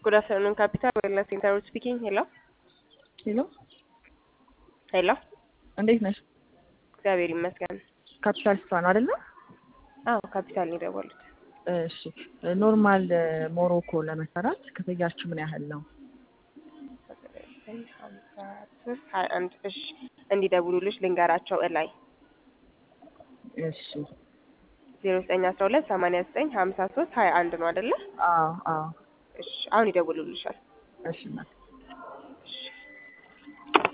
ጉድ አፍተርኑን ካፒታል ዌልነስ ሴንተር ስፒኪንግ። ሄሎ ሄሎ ሄሎ፣ እንዴት ነሽ? እግዚአብሔር ይመስገን። ካፒታል ስቷ ነው አይደለ? አዎ ካፒታል ነው የደወሉት። እሺ ኖርማል ሞሮኮ ለመሰራት ክፍያችሁ ምን ያህል ነው? ሀያ አንድ እሺ፣ እንዲደውሉልሽ ልንገራቸው እላይ እሺ ዜሮ ዘጠኝ አስራ ሁለት ሰማንያ ዘጠኝ ሀምሳ ሶስት ሀያ አንድ ነው አይደለ? አዎ አዎ እሺ አሁን ይደውሉልሻል። እሺ እናቴ